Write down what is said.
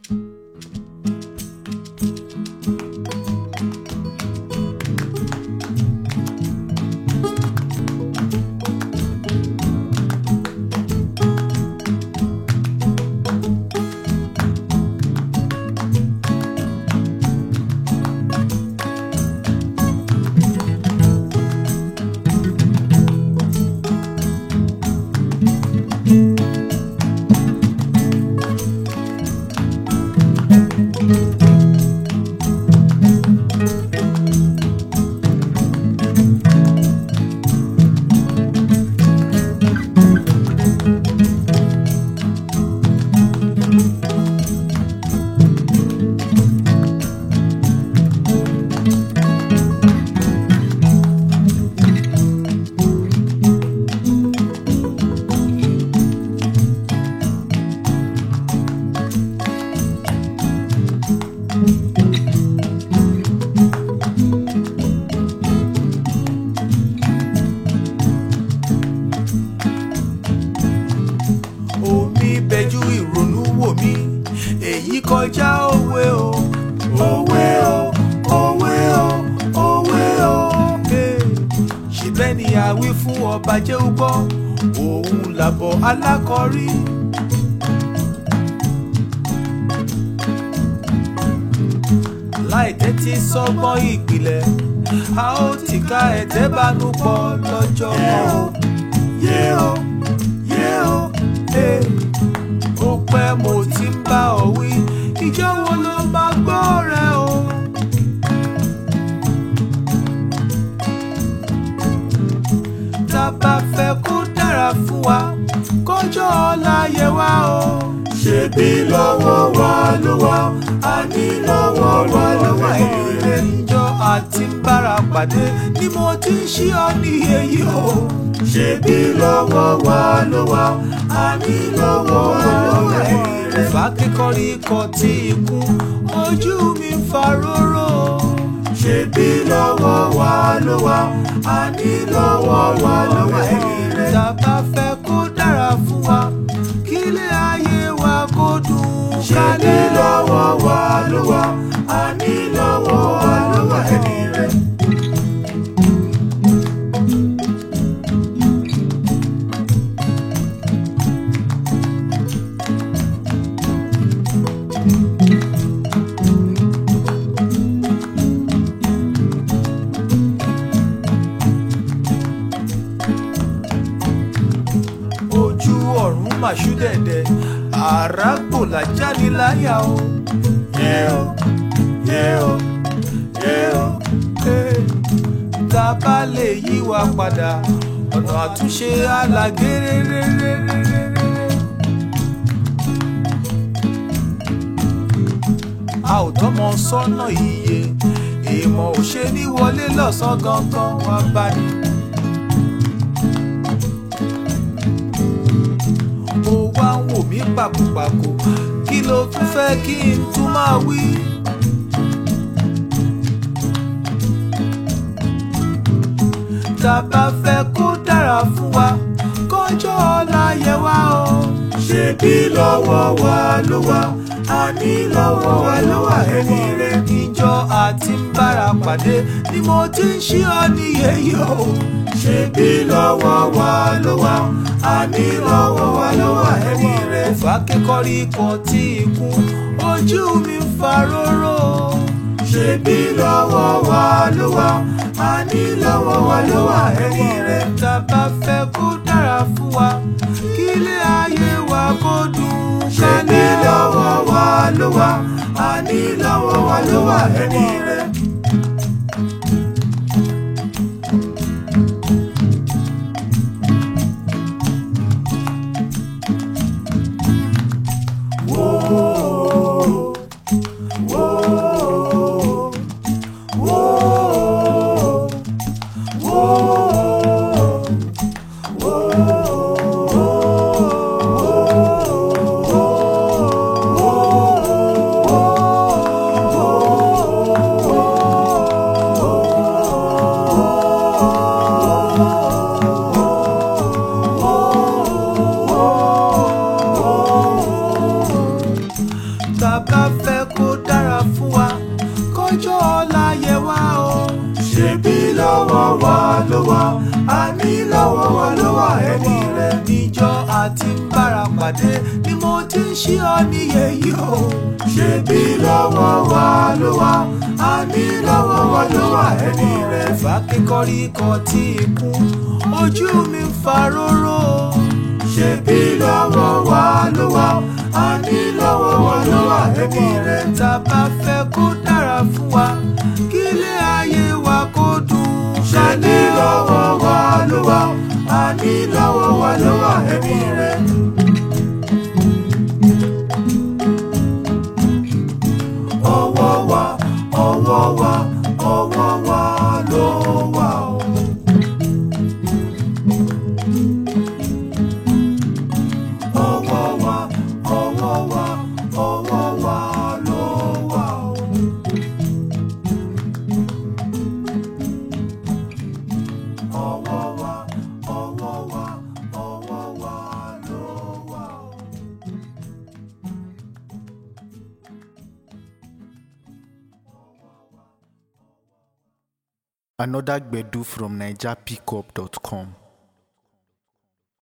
omi bẹjú ìrònú wò mí èyí kọjá òwe o òwe o òwe o òwe o. Eh, ṣìbẹ́ ni àwí fún ọba jẹ́ ó gbọ́ òun làbọ̀ alákọ̀rí. láì tẹ́tí sọ́gbọ́n ìpìlẹ̀ a ó ti ká ẹ̀tẹ́ bánú pọ̀ lọ́jọ́ kan o. yé o yé o eh. ó pẹ́ mo ti ń bá ọ wí ìjọ wo ló máa gbọ́ rẹ o. tá a bá fẹ́ kó dára fún wa kọjọ́ ọ̀la yẹ wá o. ṣebí lọ́wọ́ wa ló wà á ní lọ́wọ́ wa ló wà èrè níjọ́ àti ń bára pàdé ni mo ti ń ṣí ọ ní èyí o. ṣebí lọ́wọ́ wa ló wà á ní lọ́wọ́ wa ló wà èrè. fàákékọ́rí ikọ̀ tí ikú ojú mi ń fa róró. ṣebí lọ́wọ́ wa ló wà á ní lọ́wọ́ wa ló wà èrè. tá a bá fẹ́ kó dára fún wa kílé ayé wa kó dùn kálẹ̀. ṣebí lọ́wọ́ wa ló wà á ní lọ́wọ́ wa ló wà èrè. ojú ọ̀run màṣú dẹ̀dẹ̀ àràgbò làjáde láyà o. yé o yé o yé o eh. tá a bá lè yí wa padà ọ̀nà àtúnṣe àlàgéréréréréréré. a ò tọ́mọ sọ́nà iye èèmọ̀ ò ṣe ní wọlé lọ́sàn-án gangan wá bá ní. ó wá ń wò mí pàkópàkó kí ló tún fẹ́ kí n tún máa wí. tá a bá fẹ́ kó dára fún wa kọjọ́ ọ̀la yẹ wá o. ṣebí lọ́wọ́ wa ló wà á ní lọ́wọ́ wa ló wà ẹni rẹ̀ níjọ́ àti ń bára pàdé ni mo ti ń ṣí ọ níyẹ yìí o. ṣebí lọ́wọ́ wa ló wà á ní lọ́wọ́ wa ló wà ẹni rẹ̀. fàákékọ́rí ikọ̀ tí ikú ojú mi ń fa róró. ṣebí lọ́wọ́ wa ló wà á ní lọ́wọ́ wa ló wà ẹni rẹ̀. tá a bá fẹ́ kó dára fún wa kílé ayé wa kó dùn kálẹ̀. ṣebí lọ́wọ́ wa ló wà á ní lọ́wọ́ wa ló wà ẹni rẹ̀. bá fẹ́ kó dára fún wa kọjọ́ ọ̀la yẹ wá o. ṣebí lọ́wọ́ wa ló wà àní lọ́wọ́ wa ló wà ẹni rẹ̀ níjọ́ àti ń bára pàdé ni mo ti ń ṣí ọ níyè yìí o. ṣebí lọ́wọ́ wa ló wà àní lọ́wọ́ wa ló wà ẹni rẹ̀ fàkíkọ́rí kan tí ì kú ojú mi ń fa róró. ṣebí lọ́wọ́ wa ló wà àní lọ́wọ́ wa ló wà ẹni rẹ̀ tá a bá fẹ́ kó dára fún wa kí ilé ayé wa kó dùn. ṣebí lọ́wọ́ wa ló wà àní lọ́wọ́ wa ló wà ẹni rẹ̀. ọwọ́ wa ọwọ́ wa ọwọ́ wa ló wà o. ọwọ́ wa ọwọ́ wa ọwọ́ wa ló wà o. ọwọ́ wa ọwọ́ wa ọwọ́ wa ló wà o. Another Gbedu from NigerPickup.com.